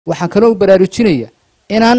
waxaan kaloo baraarujinaya inaan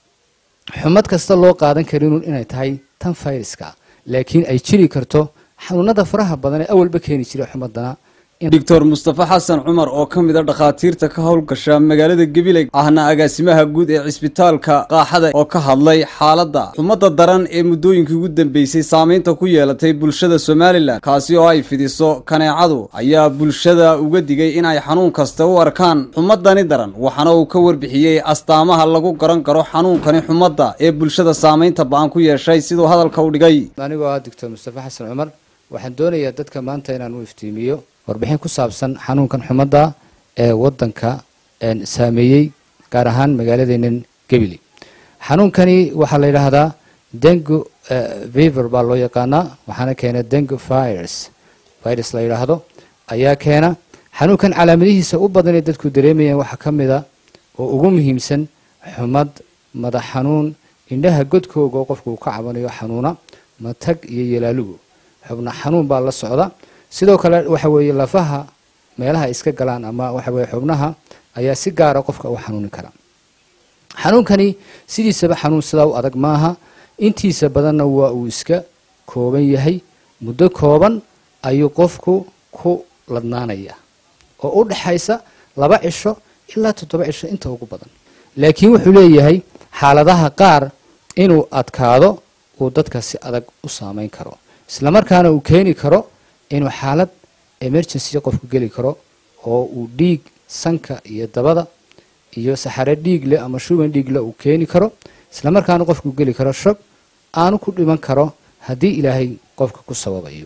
xumad kasta loo qaadan karinun inay tahay tan fayraska laakiin ay jiri karto xanuunada faraha badan ee awalba keeni jira xumadana doctor mustafa xasan cumar oo ka mid a dhakhaatiirta ka howlgasha magaalada gabiley ahna agaasimaha guud ee cisbitaalka qaaxada oo ka hadlay xaaladda xumadda daran ee muddooyinkii ugu dambeysay saamaynta ku yeelatay bulshada somalilan kaasi oo ay fidiso kaneecadu ayaa bulshada uga digay in ay xanuun kasta u arkaan xumadani daran waxaana uu ka warbixiyey astaamaha lagu garan karo xanuunkani xumadda ee bulshada saamaynta ba-an ku yeeshay siduu hadalka u dhigay anigoo ah doctor mustafa xasan cumar waxaan doonayaa dadka maanta inaan u iftiimiyo warbixin ku saabsan xanuunkan xumadda ee wadanka saameeyey gaar ahaan magaaladeenan gebile xanuunkani waxaa la yidhaahdaa dengu viver baa loo yaqaanaa waxaana keena dengu virus virus la yidhaahdo ayaa keena xanuunkan calaamadihiisa u badan ee dadku dareemayaan waxaa ka mid a oo ugu muhiimsan xumad madax xanuun indhaha godkooga oo qofku uu ka cabanayo xanuuna matag iyo yalaalugu xubna xanuun baa la socda sidoo kale waxa weeye lafaha meelaha iska galaan ama waxa weye xubnaha ayaa si gaara qofka u xanuuni kara xanuunkani sidiisaba xanuun sidaa u adag maaha intiisa badanna waa uu iska kooban yahay muddo kooban ayuu qofku ku ladnaanaya oo u dhaxaysa laba cisho ilaa toddoba cisho inta ugu badan laakiin wuxuu leeyahay xaaladaha qaar inuu adkaado uu dadka si adag u saameyn karo islamarkaana uu keeni karo inuu xaalad emergency qofku geli karo oo uu dhiig sanka iyo dabada iyo saxare dhiig leh ama shuban dhiig leh uu keeni karo islamarkaana qofku geli karo shog aanu ku dhiman karo haddii ilaahay qofka ku sababayo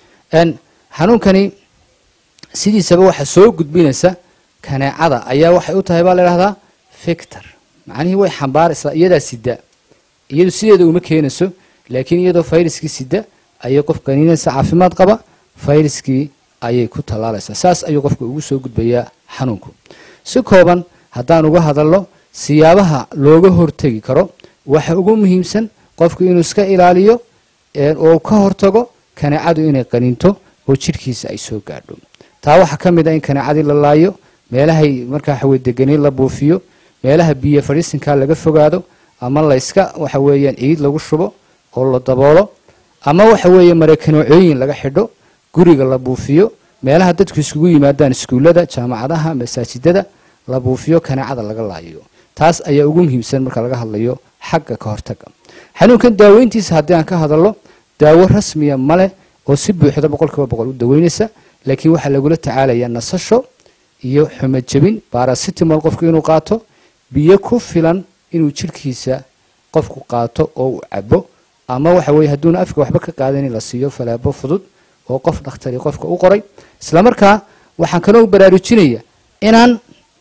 xanuunkani sidiisaba waxa soo gudbinaysa kaneecada ayaa waxay u tahay baa la idhahdaa fictor macnihii way xambaaraysaa iyadaa sida iyadu sideeda uma keenayso laakiin iyadoo fayraskii sida ayay qof qaniinaysa caafimaad qaba fayraskii ayay ku tallaalaysaa saas ayuu qofka ugu soo gudbayaa xanuunku si kooban haddaan uga hadalno siyaabaha looga hortegi karo waxa ugu muhiimsan qofku inuu iska ilaaliyo oo ka hortago kaneecadu inay qaniinto oo jidhkiisa ay soo gaadho taa waxaa ka mid a in kaneecadii la laayo meelahay markaa waxaweye deganiin la buufiyo meelaha biyo fadhiisinkaa laga fogaado ama layska waxa weeyaan ciid lagu shubo oo la daboolo ama waxa weeye marakaneecooyin laga xidho guriga la buufiyo meelaha dadku iskugu yimaadaan iskuullada jaamacadaha masaajidada la buufiyo kaneecada laga laayo taas ayaa ugu muhiimsan marka laga hadlayo xagga ka hortaga xanuunkan daaweyntiisa haddii aan ka hadalno daawo rasmiya male oo si buuxda boqol kiiba boqol u daweynaysa laakiin waxaa lagula tacaalayaa nasasho iyo xumad jebin barasitimol qofku inuu qaato biyo ku filan inuu jidhkiisa qofku qaato oo uu cabo ama waxa weye hadduuna afka waxba ka qaadan in la siiyo falaabo fudud oo qof dhakhtari qofka u qoray islamarkaa waxaan kaloo baraarujinaya inaan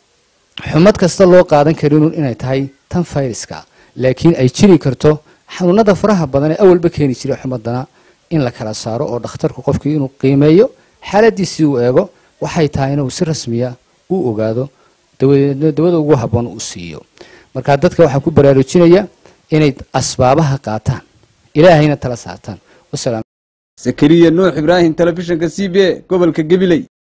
xumad kasta loo qaadan karinun inay tahay tan fayraska laakiin ay jiri karto xanuunada faraha badan ee awalba keeni jira xumadana in la kala saaro oo dhakhtarku qofkii inuu qiimeeyo xaaladiisii uu eego waxay tahay inuu si rasmiya u ogaado dawada ugu habboon u siiyo marka dadka waxaan ku baraarujinaya inay asbaabaha qaataan ilaahayna tala saartaan zakariya nuux ibraahim telefishinka c b a gobolka gabiley